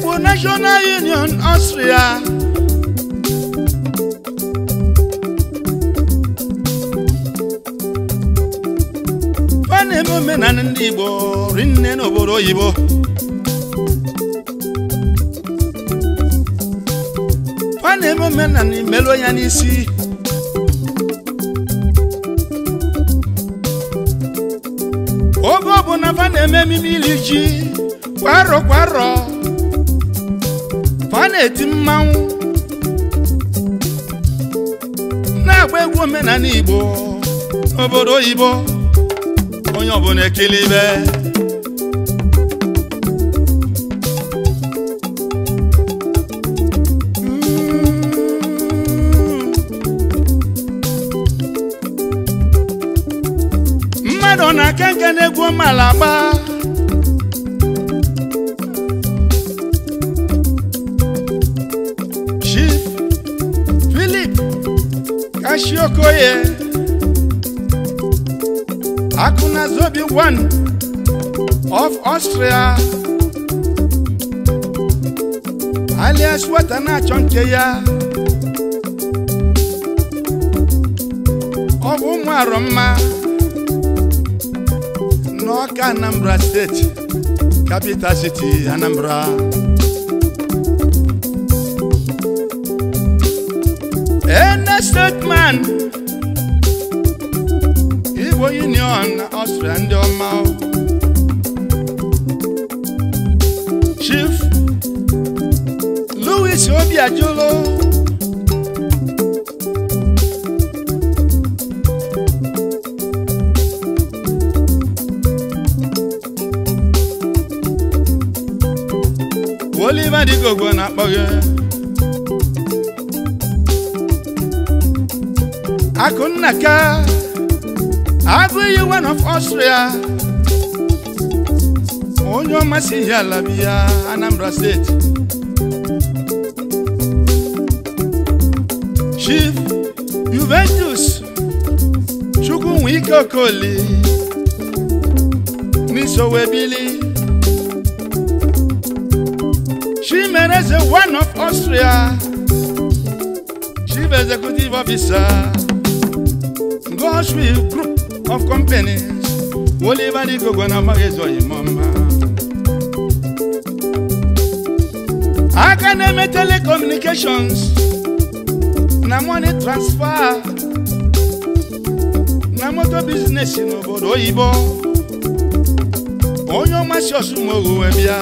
Igbo National Union Austria ọ na-eme omenala ndị Igbo rinne n'obodo oyibo ọ na-eme omenala imelụ ya n'isi oge ọbụla fa na-eme ememe iri ji kwa arọ kwa arọ fa na-eti mmanwụ na-agba egwu omenala Igbo n'obodo oyibo onye ọbụla ekele ibe mmadụ ọ na-aka nke na-egwu ọmala agba Chief Philip Kashiokoye Akunazobi one of Austria alias wata na-achọ nke ya ọ bụ ụmụ arọmma n'ọka Anambra steeti capital city Anambra ene stateman Igbo Union na Austria ndị ọma Chief Louis Obiajulu Oliver Digogbo na-akpọ gị Akụnnaka Agụiyi one of Austria onye ọmasị ihe ala bi ya Anambra steeti Chief Juventus Chukwunwike Okoli n'Isowebili Chimereze one of Austria Chief Executive Officer Goshwill Group of Companies Oliver Digogbo na Magezo Imoma aka na-eme telecommunications na money transfer na moto biznes n'obodo oyibo onye ọmasị ọsụmogu wee bịa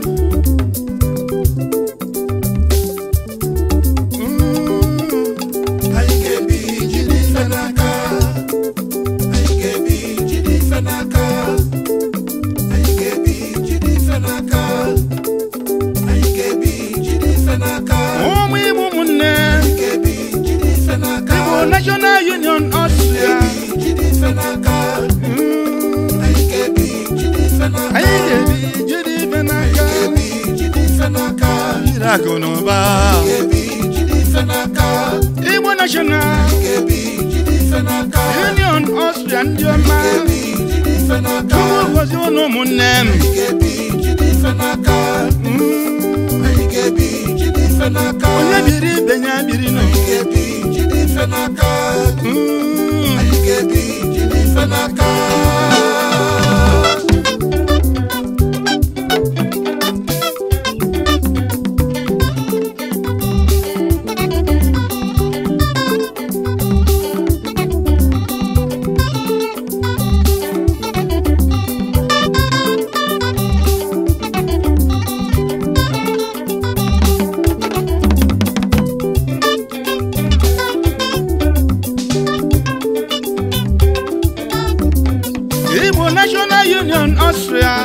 Anyị ga-ebi jide ife n'aka Anyị ga-ebi jide ife n'aka Anyị ga-ebi jide ife n'aka Anyị ga-ebi jide ife n'aka ụmụ igbo ụmụnne Anyị ga-ebi jide ife n'aka Igbo National Union Austria Anyị ga-ebi jide ife n'aka Anyị ga-ebi jide ife n'aka anyị ga-ebi jide ife n'aka ga-ebi jide ife n'aka jiri akụ na ụba ga-ebi jide ife n'aka Igbo National ga-ebi jide ife n'aka Union Austria ndị ọma ga-ebi jide ife n'aka Chukwu gozie unu ụmụnne m Anyị ga-ebi jide ife n'aka Anyị ga-ebi jide ife n'aka onye biri ibe ya biri nụ Anyị ga-ebi jide ife n'aka Mm. Anyị ga-ebi jide ife n'aka Igbo National Union Austria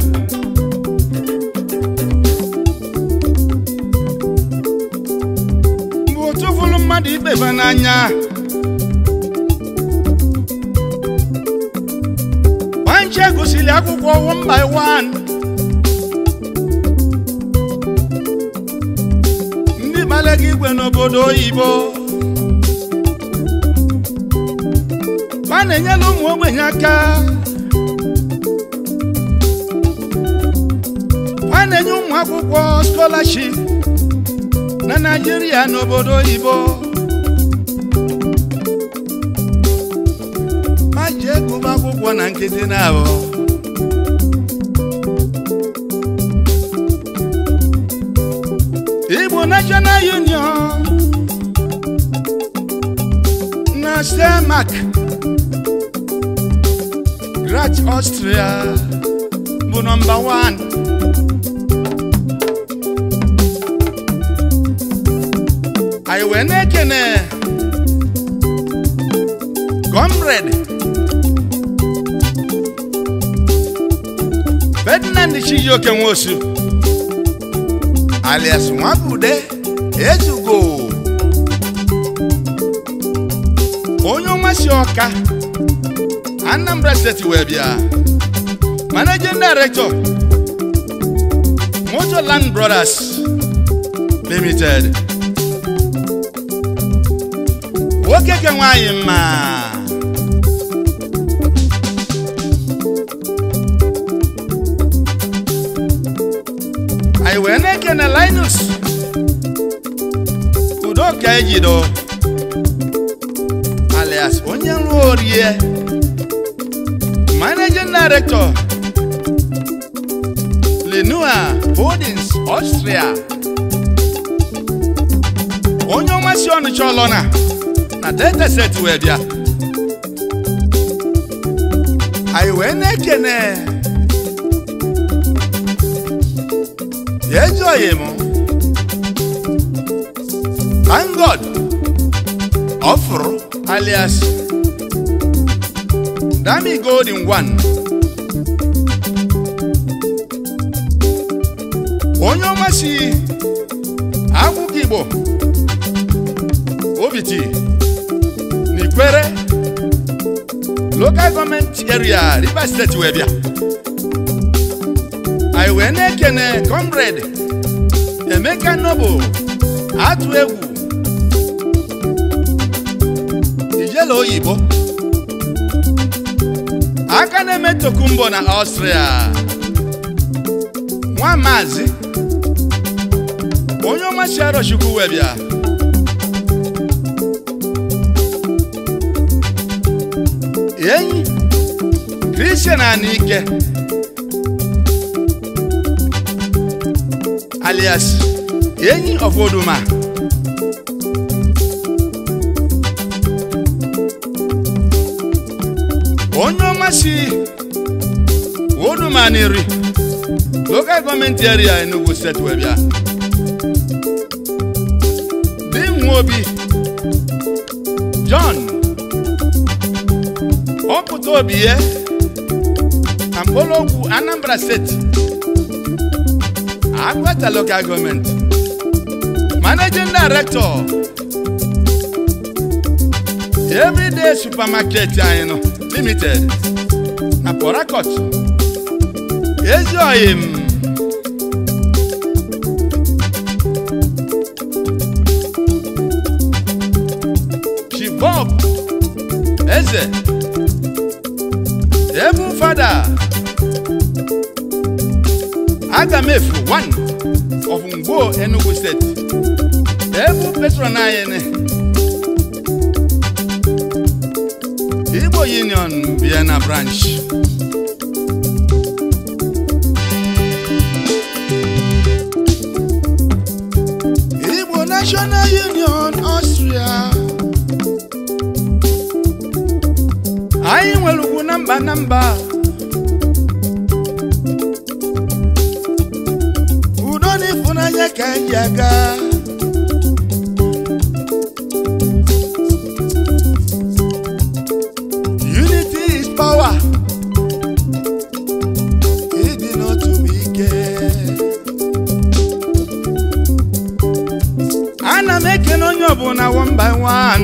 bụ otu fụrụ mmadụ ikpeba n'anya Banche gụsịrị akwụkwọ one by one ndị gbalaga igwe n'obodo oyibo a na-enyela ụmụ ogbenye aka a fa na-enye ụmụ akwụkwọ scholarship na naijiria n'obodo oyibo ma ji egụba akwụkwọ na nkịtị na abụ igbo national union na stemak grat austria bụ nọmba 1 anyị wee na-ekene comrade ferdinand chijioke nwosu alias nwabude ezugo onye ọmasị ọka anambra steeti wee bịa managing director motorland brothers limited nwoke ke nwanyị mma anyị wee na-ekene linus udoka ejido alias onye nrụ orie managing director lenua holdings austria onye ọmasị ọnụcha ọlọna na delta set wee bịa anyị wee na-ekene ejoghị m thank god ọfụrụ alias dami golden one onye ọmasị akwụkwọ igbo obiti n'ikwere local gọọmenti area rivers steeti wee bịa anyị wee na-ekene comrade emeka noble atụ egwu ijele oyibo aka na-eme tokumbo na ọstria nwa maazị onye ọmasị arọchukwu wee bịa enyi kristian anike alias enyi of oduma onye ọmasị oduma n'iri local gọọmenti area enugu steeti wee bịa di nwa obi john ọpụta obi ya na mkpọrọgwụ anambra steeti agbata local gọọmenti managing director everyday supermarket anyị nọ limited na port harcourt ezi oyim chibob eze Heaven Father Agamefu one of Ngbo Enugu State Heaven Patron anyị Igbo Union Vienna branch Igbo National Union Austria anyị nwere ugwu na mba na mba udo na ịfụnanya ka anyị aga unity is power ịdị n'otu bụ ike ana m ekene onye ọbụla one by one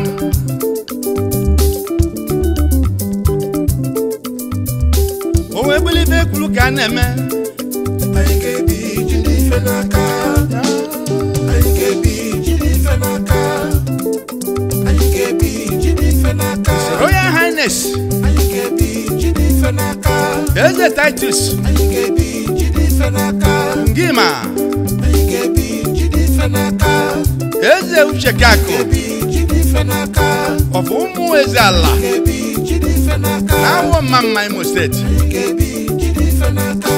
o wee gbelibe ekwuru ka a na-eme anyị ga-ebi jide ife n'aka anyị ga-ebi jide ife n'aka anyị ga-ebi jide ife n'aka royal highness anyị ga-ebi jide ife n'aka eze titus anyị ga-ebi jide ife ife n'aka ngima anyị ga-ebi jide ife n'aka eze uche kakụ ebi jide ife n'aka ọfụ ụmụ eze ala ga-ebi jide ife n'aka na-awọ mma mma imo steeti anyị ga-ebi jide ife n'aka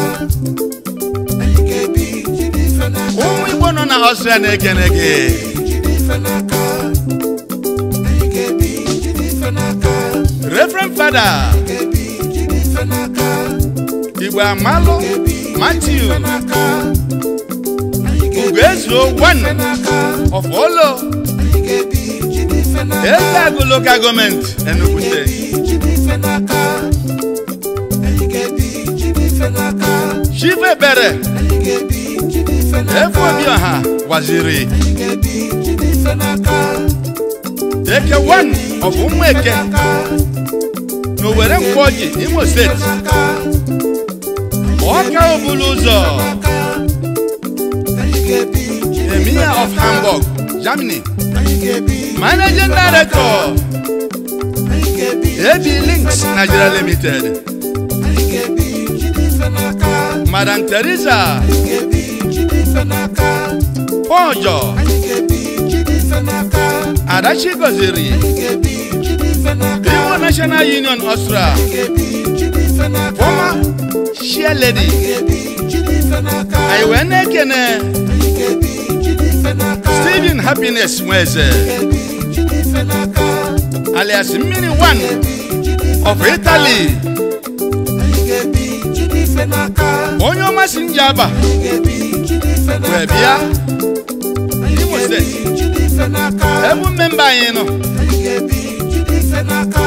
anyị ga-ebi jide ife n'aka ụmụ igbo nọ na ọsịa na-ekene gị jide ife n'aka anyị ga-ebi jide ife n'aka reverend fada ga-ebi jide ife n'aka igbo amalụ matiu n'aka anyị ga-ebi ugoezuo one n'aka of olo anyị ga-ebi jide ife n'aka eze agụ local gọọmenti enugu steeti jide ife n'aka anyị ga-ebi jide ife n'aka chief ebere anyị ga-ebi jide ife n'aka efu obi ọha waziri anyị ga-ebi jide ife n'aka eke one of ụmụ eke n'aka n'owere mkpọji imo steeti n'aka ọka obulu ụzọ n'aka anyị ga-ebi jide emir of hamburg germany anyị ga-ebi managing director anyị ga-ebi ab links nigeria limited anyị ga-ebi jide ife n'aka madam teresa anyị ga-ebi jide ife n'aka pọjọ anyị ga-ebi jide ife n'aka adachi goziri anyị ga-ebi jide ife n'aka iwo national union austria anyị ga-ebi jide ife n'aka former share lady anyị ga-ebi jide ife n'aka anyị wee na-ekene anyị ga-ebi jide ife n'aka stephen happiness nweze ga-ebi jide ife n'aka alias mmiri one of italy anyị ga-ebi jide ife n'aka onye ọmasị njaba anyị ga-ebi jide ife n'aka wee bịa anyị Imo ga-ebi steeti jide ife n'aka ebu mmemba anyị nọ anyị ga-ebi jide ife n'aka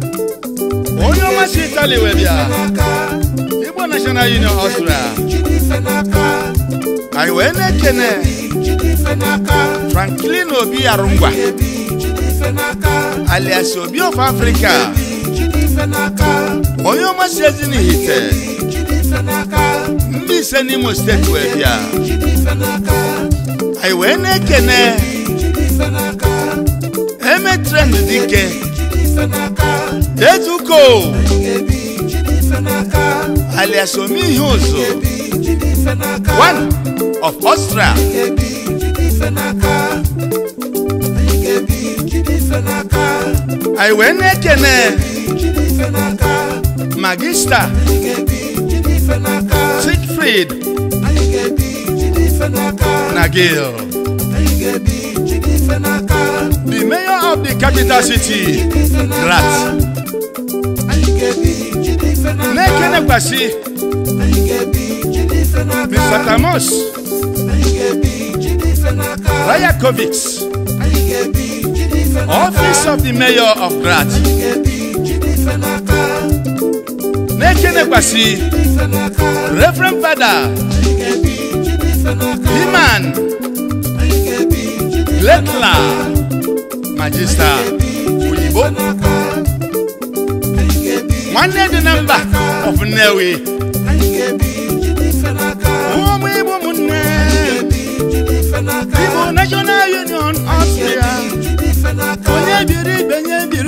onye ọmasị italy wee bịa n'aka igbo national union austria jide ife n'aka anyị wee na-ekene jide ife n'aka franklin obi arụngwa ga-ebi jide ife n'aka alias obi of africa jide ife n'aka onye ọmasị ezinihite jide ife n'aka ndị ise n'imo steeti wee bịa jide ife n'aka anyị wee na-ekene jide ife n'aka eme trend dike jide ife n'aka etuko anyị ga-ebi jide ife n'aka alias omihe ụzụ ebi jide ife n'aka one of austria ga-ebi jide ife n'aka anyị ga-ebi jide ife n'aka anyị wee na-ekene jide ife n'aka magista anyị ga-ebi jide ife n'aka sigfrid anyị ga-ebi jide ife n'aka na gil anyị ga-ebi jide ife n'aka the mayor of the capital city jide ife n'aka grat anyị ga-ebi jide ife n'aka na-ekenekwasị anyị ga-ebi jide ife n'aka mr tamos anyị ga-ebi jide ife n'aka rayakovics anyị ga-ebi jide ife n'aka office of the mayor of grat anyị ga-ebi jide ife n'aka na-ekenekwasị ife n'aka reverend fada anyị ga-ebi jide ife n'aka himan anyị ga-ebi jide ife letla magista oyibo n'aka anyị ga-ebi nwanne dị na mba of nnewi anyị ga-ebi jide ife n'aka ụmụ igbo ụmụnne ebi jide ife n'aka igbo national union austria jide ife n'aka onye biri ibe nye biri